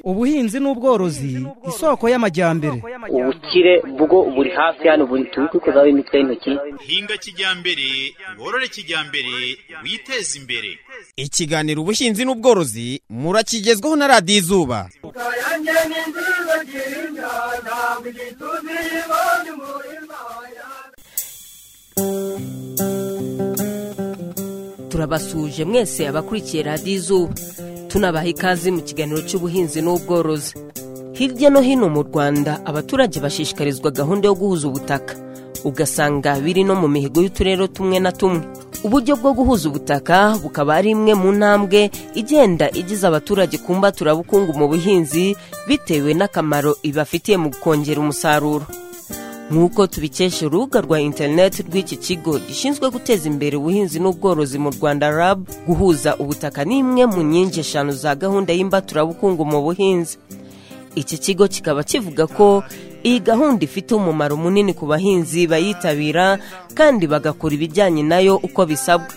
ubuhinzi n'ubworozi isoko y'amajyambere ubukire bwo buri hafi hano buri turi kwikozaho imitwe y'intoki hinga kijyambere worore kijyambere witeze imbere ikiganiro ubuhinzi n'ubworozi murakigezwaho na radiyo izuba turabasuhuje mwese abakurikiye radiyo izuba tunabaha ikaze mu kiganiro cy'ubuhinzi n'ubworozi hirya no hino mu rwanda abaturage bashishikarizwa gahunda yo guhuza ubutaka ugasanga biri no mu mihigo y'uturere tumwe na tumwe uburyo bwo guhuza ubutaka bukaba ari imwe mu ntambwe igenda igize abaturage ku mbaturabukungu mu buhinzi bitewe n'akamaro ibafitiye mu kongera umusaruro nk'uko tubikesha urubuga rwa interineti rw'iki kigo gishinzwe guteza imbere ubuhinzi n'ubworozi mu rwanda rab guhuza ubutaka ni imwe mu nkingi eshanu za gahunda y'imbaturabukungu mu buhinzi iki kigo kikaba kivuga ko iyi gahunda ifite umumaro munini ku bahinzi bayitabira kandi bagakora ibijyanye nayo uko bisabwa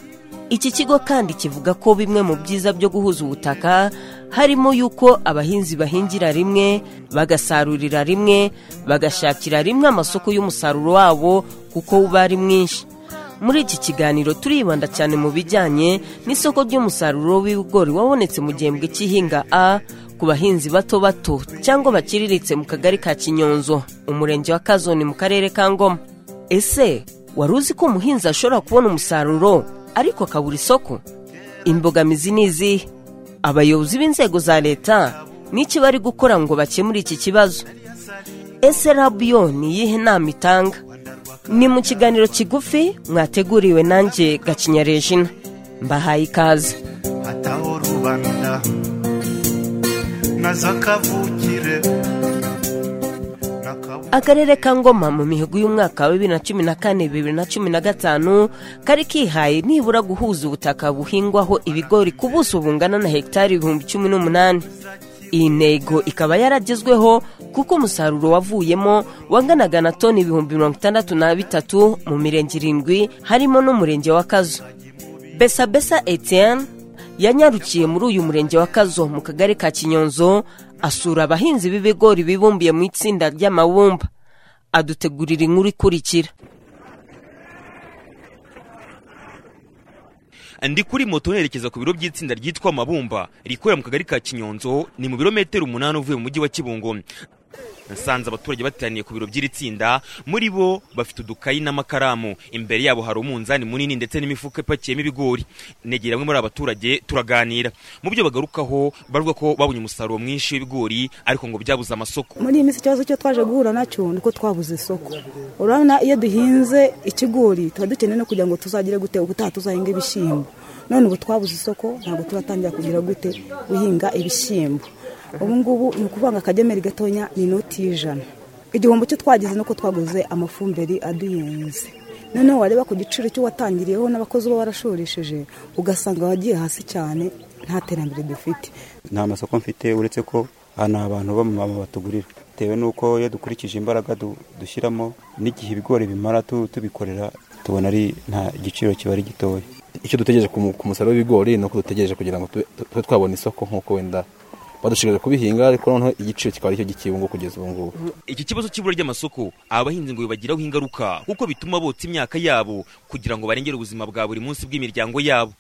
iki kigo kandi kivuga ko bimwe mu byiza byo guhuza ubutaka harimo yuko abahinzi bahingira rimwe bagasarurira rimwe bagashakira rimwe amasoko y'umusaruro wabo kuko uba ari mwinshi muri iki kiganiro turibanda cyane mu bijyanye n'isoko ry'umusaruro w'ibigori wabonetse mu gihembwe cy'ihinga a ku bahinzi bato bato cyangwa bakiriritse mu kagari ka kinyonzo umurenge wa kazoni mu karere ka ngoma ese wari uzi ko umuhinzi ashobora kubona umusaruro ariko akabura isoko imbogamizi ni izihe abayobozi b'inzego za leta n'iki bari gukora ngo bakemure iki kibazo ese rabiyo ni iyihe nama itanga ni mu kiganiro kigufi mwateguriwe nanjye gacinya regina mbahaye ikaze hataho rubanda na za kavukire akarere ka ngoma mu mihigo y'umwaka wa bibiri na cumi na kane bibiri na cumi na gatanu kari kihaye nibura guhuza ubutaka buhingwaho ibigori ku buso bungana na hegitari ibihumbi cumi n'umunani iyi ntego ikaba yaragezweho kuko umusaruro wavuyemo wanganaga na toni ibihumbi mirongo itandatu na bitatu mu mirenge irindwi harimo n'umurenge wa kazo besabesa etienne yanyarukiye muri uyu murenge wa kazo mu kagari ka kinyonzo asura abahinzi b'ibigori bibumbiye mu itsinda ry'amabumba adutegurira inkuru ikurikira ndi kuri moto nerekeza ku biro by'itsinda ryitwa amabumba rikorera mu kagari ka kinyonzo ni mu birometero umunani uvuye mu mujyi wa kibungo nasanze abaturage bateraniye ku biro by'iri tsinda muri bo bafite udukayi n'amakaramu imbere yabo hari umunzani munini ndetse n'imifuka ipakiyemo ibigori negera bamwe muri abaturage turaganira mu byo bagarukaho bavuga ko babonye umusaruro mwinshi w'ibigori ariko ngo byabuze amasoko muri iyi minsi ikibazo cyo twaje guhura nacyo ni uko twabuze isoko urabona iyo duhinze ikigori tuba dukeneye no kugira ngo tuzagire gute ubutaha tuzahinga ibishyimbo none ubu twabuze isoko ntabwo turatangira kugira gute guhinga ibishyimbo ubu ngubu ni ukuvuga ngo akagemeri gatoya ni inoti y'ijana igihombo cyo twagize ni uko twaguze amafumberi aduyenze noneho wareba ku giciro cy'uwatangiriyeho n'abakozi uba warashoreshije ugasanga wagiye hasi cyane nta terambere dufite nta masoko mfite uretse ko hano abantu b'amamama batugurira bitewe n'uko iyo dukurikije imbaraga dushyiramo n'igihe ibigori bimara tubikorera tubona ari nta giciro kiba ari gitoya icyo dutegereje ku musaruro w'ibigori ni uko dutegereje kugira ngo tube twabona isoko nk'uko wenda badushigaje kubihinga ariko noneho igiciro kikaba aricyo gikibungo kugeza ubu ngubu iki kibazo cy'ibura ry'amasoko abahinzi ngo bibagiraho ingaruka kuko bituma botsa imyaka yabo kugira ngo barengere ubuzima bwa buri munsi bw'imiryango yabo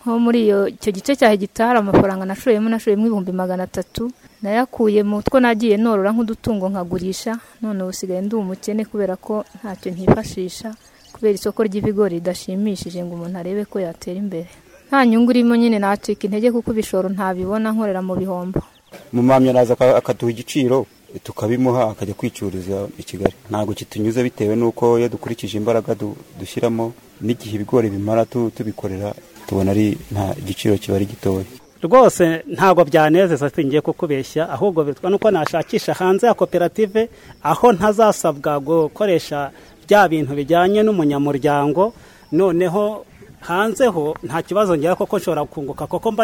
nko muri icyo gice cya hegitari amafaranga nashoyemo nashoyemo ibihumbi magana atatu nayakuye mu two nagiye norora nk'udutungo nkagurisha none usigaye ndi umukene kubera ko ntacyo nkifashisha kubera isoko ry'ibigori ridashimishije ngo umuntu arebe ko yatera imbere nta nyungu irimo nyine nacika intege kuko ibishoro ntabibona nkorera mu bihombo mumamyi araza akaduha igiciro tukabimuha akajya kwicururiza i kigali ntabwo kitunyuze bitewe n'uko iyo dukurikije imbaraga dushyiramo n'igihe ibigori bimara tubikorera tubona ari nta giciro kiba ari gitoya rwose ntabwo byanezeza singiye kukubeshya ahubwo bitwa nuko nashakisha hanze ya koperative aho ntazasabwa gukoresha bya bintu bijyanye n'umunyamuryango noneho hanze ho nta kibazo ngira koko nshobora kunguka kuko mba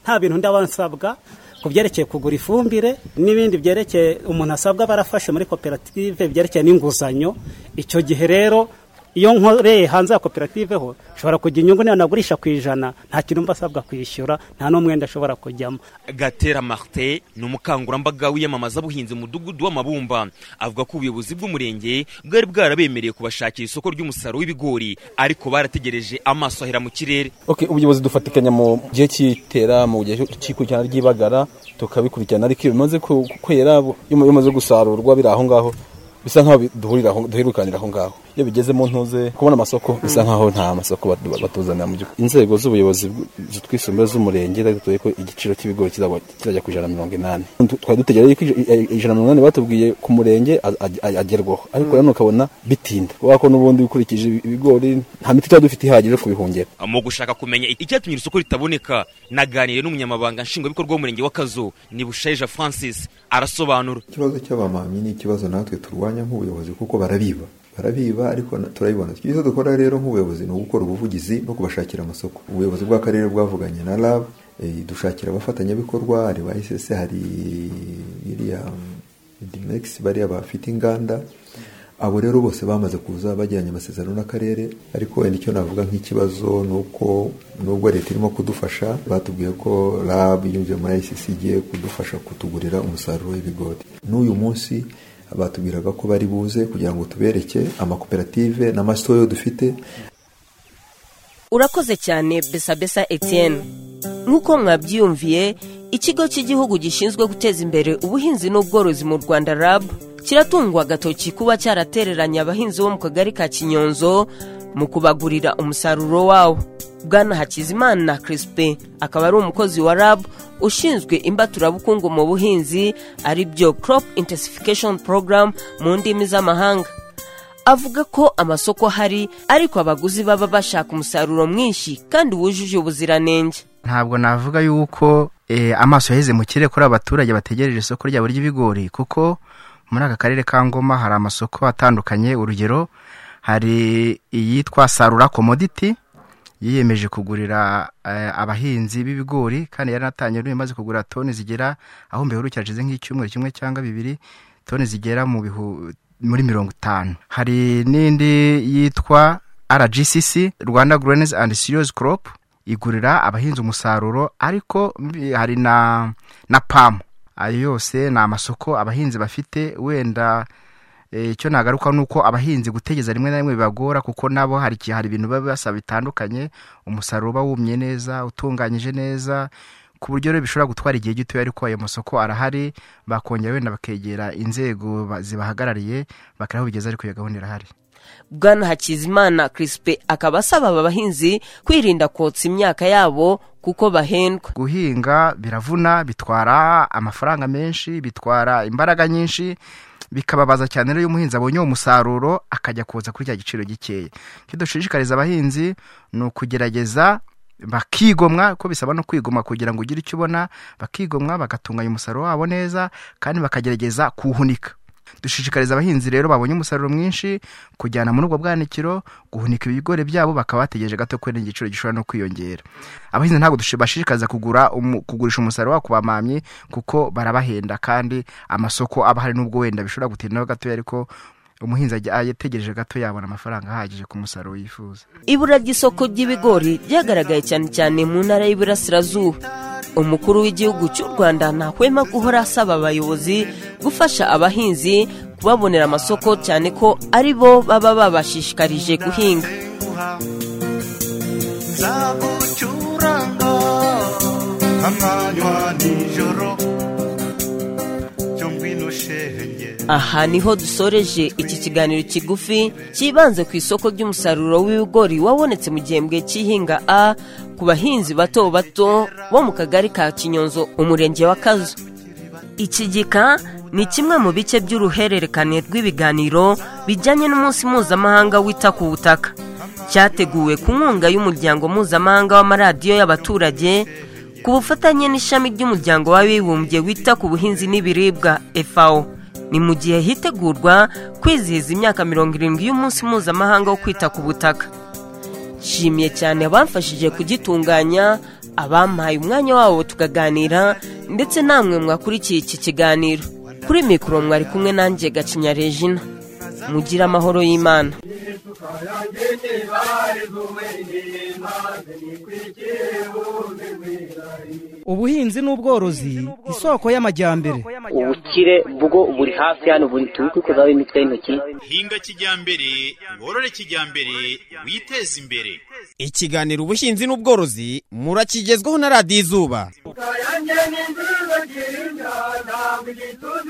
nta bintu ndaba nsabwa ku byerekeye kugura ifumbire n'ibindi byerekeye umuntu asabwa barafashe muri koperative byerekeye n'inguzanyo icyo gihe rero iyo nkoreye hanze ya koperative ho nshobora kugira inyungu niyo nagurisha ku ijana nta kintu mba asabwa kwishyura nta n'umwenda ashobora kujyamo gatera marite ni umukangurambaga wiyamamaza abuhinzi mu mudugudu w'amabumba avuga ko ubuyobozi bw'umurenge bwari bwarabemereye kubashakira isoko ry'umusaruro w'ibigori ariko barategereje amaso ahera mu kirere Okay, ubuyobozi dufatikanya mu gihe cy'itera mu gihe cy'ikurikirana ry'ibagara tukabikurikirana ariko iyo bimaze ku- kwera bu- iyo bimaze gusarurwa biri aho ngaho bisa nk'aho bi- duhurira aho- duherukanira aho ngaho iyo bigeze mu ntuze kubona amasoko bisa nk'aho nta masoko batu- batuzanira mu gihugu inzego z'ubuyobozi bw- zitwisumbuye z'umurenge zatuye ko igiciro cy'ibigori kizaba- kizajya ku ijana na mirongo inani Tu- twari dutegereje ko ij- ij- ijana na mirongo inani batubwiye ku murenge a- a- a- agerwaho ariko Mm. rero ukabona bitinda kubera ko n'ubundi ukurikije ibi- ibigori nta miti tuba dufite ihagije yo kubihungera mu gushaka kumenya icyatumye iri soko ritaboneka naganiriye n'umunyamabanga nshingwabikorwa w'umurenge w'akazu ni bushaija francis arasobanura ikibazo cy'abamamyi ni ikibazo natwe turwanya nk'ubuyobozi kuko barabiba barabiba ariko na- turabibona icyo dukora rero nk'ubuyobozi ni ugukora ubuvugizi no kubashakira amasoko ubuyobozi bw'akarere bwavuganye na rab eh, dushakira abafatanyabikorwa hari ba ss hari iriya dimex bariya bafite inganda abo rero bose bamaze kuza bagiranye amasezerano n'akarere ariko wenda icyo navuga nk'ikibazo ni uko nubwo leta irimo kudufasha batubwiye ko rab yinjiye muri icc igiye kudufasha kutugurira umusaruro w'ibigori n'uyu munsi batubwiraga ko bari buze kugira ngo tubereke amakoperative n'amasitoyo dufite urakoze cyane besabesa etienne nk'uko mwabyiyumviye ikigo cy'igihugu gishinzwe guteza imbere ubuhinzi n'ubworozi mu rwanda rab kiratungwa agatoki kuba cyaratereranye abahinzi bo mu kagari ka kinyonzo mu kubagurira umusaruro wawo bwana hakizimana crispin akaba ari umukozi wa rab ushinzwe imbaturabukungu mu buhinzi ari byo crop intensification program mu ndimi z'amahanga avuga ko amasoko ahari ariko abaguzi baba bashaka umusaruro mwinshi kandi wujuje ubuziranenge ntabwo navuga yuko eh, amaso yaheze mu kirere kuri abaturage bategereje isoko ryabo ry'ibigori kuko muri aka karere ka ngoma hari amasoko atandukanye urugero hari iyitwa sarura komoditi yiyemeje kugurira eh, abahinzi b'ibigori kandi yari yaratangiye n'ubu imaze kugura toni zigera aho mbiherukira hashize nk'icyumweru kimwe cyangwa bibiri toni zigera mu bihu muri mirongo itanu hari n'indi yitwa rgcc rwanda grains and cereals crop igurira abahinzi umusaruro ariko mbi- hari na na pamu ayo yose ni amasoko abahinzi bafite wenda Eh, icyo nagaruka ni uko abahinzi gutegeza rimwe na rimwe bibagora kuko nabo hari igihe- hari ibintu biba basaba bitandukanye umusaruro uba wumye neza utunganyije neza ku buryo rero bishobora gutwara igihe gitoya ariko ayo masoko arahari bakongera wenda bakegera inzego ba- zibahagarariye bakarahubigeza ariko iyo gahunda irahari bwana hakizimana crispin akaba asaba aba bahinzi kwirinda kotsa imyaka yabo kuko bahendwa guhinga biravuna bitwara amafaranga menshi bitwara imbaraga nyinshi bikababaza cyane rero iyo umuhinzi abonye uwo musaruro akajya kuza kuri cya giciro gikeya icyo dushishikariza abahinzi ni ukugerageza bakigomwa ko bisaba no kwigomwa kugira ngo ugire icyo ubona bakigomwa bagatunganya umusaruro wabo neza kandi bakagerageza kuwuhunika dushishikariza abahinzi rero babonye umusaruro mwinshi kujyana muri ubwo bwanikiro guhunika ibigori byabo bakaba bategereje gato ko n'igiciro gishobora no kwiyongera abahinzi ntabwo dushi- bashishikariza kugura umu- kugurisha umusaruro wabo ku bamamyi kuko barabahenda kandi amasoko aba ahari n'ubwo wenda bishobora gutindaho gatoya ariko umuhinzi ajya- ategereje gato yabona amafaranga ahagije ku musaruro yifuza ibura ry'isoko ry'ibigori ryagaragaye cyane cyane mu ntara y'iburasirazuba umukuru w'igihugu cy'u rwanda ntahwema guhora asaba abayobozi gufasha abahinzi kubabonera amasoko cyane ko ari bo baba babashishikarije guhinga nzagucuranga amanywa nijoro cyo ngwino shenge aha niho dusoreje iki kiganiro kigufi cyibanze ku isoko ry'umusaruro w'ibigori wabonetse mu gihembwe cy'ihinga a ku bahinzi bato bato bo mu kagari ka kinyonzo umurenge wa kazu iki gika ni kimwe mu bice by'uruhererekane rw'ibiganiro bijyanye n'umunsi mpuzamahanga wita ku butaka cyateguwe ku nkunga y'umuryango mpuzamahanga w'amaradiyo y'abaturage ku bufatanye n'ishami ry'umuryango w'abibumbye wita ku buhinzi n'ibiribwa fao ni mu gihe hitegurwa kwizihiza imyaka mirongo irindwi y'umunsi mpuzamahanga wo kwita ku butaka nshimiye cyane abamfashije kugitunganya abampaye umwanya wabo tukaganira ndetse namwe mwakurikiye iki kiganiro kuri mikoro mwari kumwe nanjye gacinya regina mugire amahoro y'imana ubuhinzi n'ubworozi isoko y'amajyambere ubukire bwo buri hafi hano buri tuzi kuzaho imitwe y'intoki hinga kijyambere worore kijyambere witeze imbere ikiganiro ubuhinzi n'ubworozi murakigezwaho na radiyo izuba Kayange ni nziza kirinda ntabwo igituje